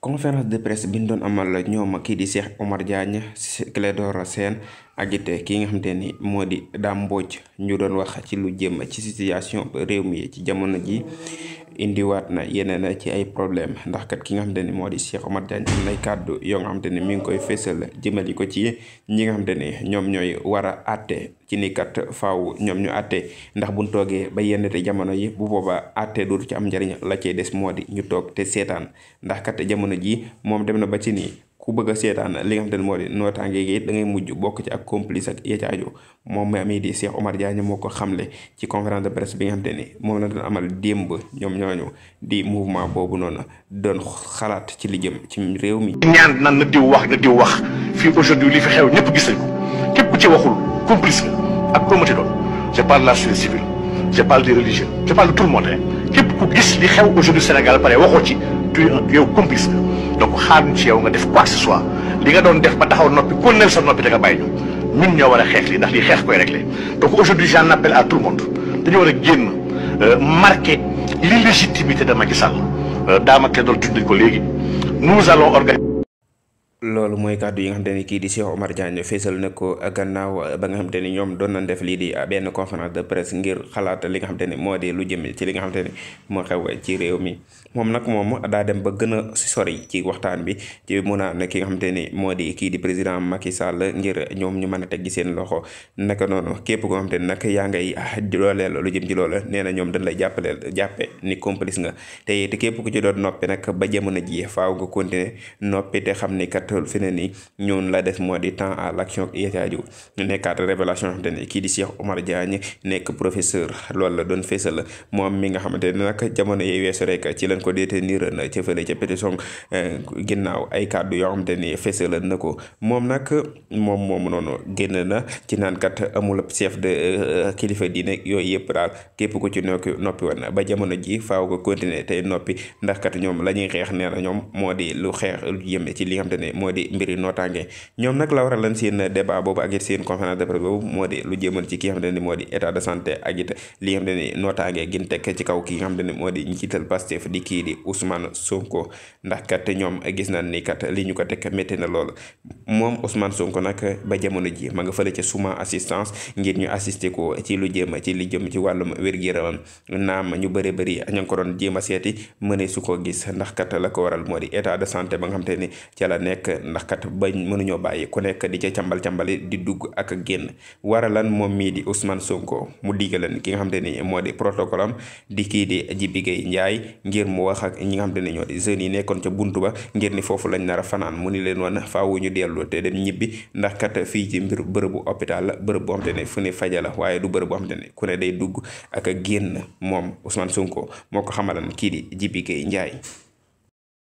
conférence de presse bi ñu doon amal ñoom kii di Cheikh Omar Diagne Clédor Sène ak it ki nga xamante ni moo di Dame Mbodj ñu doon wax ci lu jëm ci situation réew mi ci jamono ji indiwaat na yeneen ci ay problème ndax kat ki nga xamante ni moo di Cheikh Omar Diagne am nay kàddu yoo nga xamante ni mi ngi koy fésal jëmali ko ci ñi nga xamante ni ñoom ñooy war a àtte ci ni kat faaw ñoom ñu àtte ndax buñ toogee ba yenn te jamono yi bu boobaa àtte dootu ci am njariñ la cay des moo di ñu toog te seetaan ndax kat jamono ji moom dem na ba ci nii ku bëgg a seetaan li nga xamante ne moo di nootaange gi da ngay mujj bokk ci ak complice ak ya ca aju moom mi di Cheikh Omar Diagne moo ko xamle ci conférence de presse bi nga xamante ni moom la doon amal démb ñoom ñooñu di mouvement boobu noonu doon xalaat ci li jëm ci réew mi. ñaan nan na diw wax na diw wax fii aujourd'hui li fi xew ñëpp gis nañ ko képp ku ci waxul complice nga ak comité doon je parle de la société civile je parle des religieux je parle de tout le monde képp ku gis li xew aujourd'hui Sénégal pare waxoo ci tu yow complice nga. donc xaaruñ ci yow nga def quoi que ce soit li nga doon def ba taxaw noppi konneel sa noppi da nga bàyyi ñu ñun ñoo war a xeex lii ndax lii xeex koy réglé donc aujourd'hui j'en appelle à tout le monde dañu war a génn marquer l'illégitimité de Macky Sall daama doon tudd nañ ko léegi nous allons organiser loolu mooy kàddu yi nga xamante ni kii di Cheikh Omar Diagne feesal na ko gannaaw ba nga xamante ni ñoom doon nañ def lii di benn conférence de presse ngir xalaat li nga xamante ni moo di lu jëm ci li nga xamante ni moo xew ci réew mi moom nag moom daa dem ba gën a sori ci waxtaan bi ci mun a ne ki nga xamante ni moo di kii di président Macky Sall ngir ñoom ñu mën a teggi seen loxo naka noonu képp koo xamante ni nag yaa ngay dooleel lu jëm ci loolu nee na ñoom dañ lay jàppaleel jàppe ni complice nga te it képp ku ci doon noppi nag ba jamono ji faaw nga continuer noppi te xam ni kat fi ne nii ñoon la def moo di temps à l'action yetaaju ñu nekkaat révélation xamante ne kii di Cheikh Omar Diagne nekk professeur loolu la doon feesal moom mi nga xamante ne nag jamono yi weesu rek ci lañ ko détenir na ca fële ca pétition ginnaaw ay kàddu yoo xamante ni feesal na ko moom nag moom moom noonu génn na ci naan kat amul chef de kilifa diine yooyu yëpp daal képp ku ci nokki noppi woon ba jamono ji faaw ko continuer tey noppi ndax kat ñoom la ñuy xeex nee na ñoom moo di lu xeex lu jëm ci li nga xamante ne moo di mbiri nootaange ñoom nag la waral lan seen débat boobu ak it seen conférence de presse boobu moo di lu jëmal ci ki nga xamante ne moo di état de santé ak it li nga xamante ni nootaange gin tekk ci kaw ki nga xamante ne moo di njiital Pastef di kii di Ousmane Sonko ndax kat ñoom gis nañ ni kat li ñu ko teg métti na lool moom Ousmane Sonko nag ba jamono ji ma nga fële ca suma assistance ngir ñu assister ko ci lu jëm ci li jëm ci wàllum wér-gu-yaramam naam ñu bëri bëri ña ngi ko doon jéem a seeti mëne su ko gis ndax kat la ko waral moo di état de santé ba nga xamante ni ca la nekk ndax kat bañ mënuñoo bàyyi ku nekk di ca càmbal càmbali di dugg ak génn waralan moom mii di Ousmane Sonko mu diggalan ki nga xamante ni moo di protocole am di kii di Jibi Gueye Ndiaye ngir mu wax ak ñi nga xamante ne ñoo di jeunes yi nekkoon ca buntu ba ngir ni foofu lañ nar a fanaan mu ni leen woon faawu ñu dellu te dem ñibbi ndax kat fii ci mbir bërëbu hôpital la bërëb boo xamante ne fu ne faja la waaye du bërëb boo xamante ne ku ne day dugg ak génn moom Ousmane Sonko moo ko xamalan kii di Jibi Gueye Ndiaye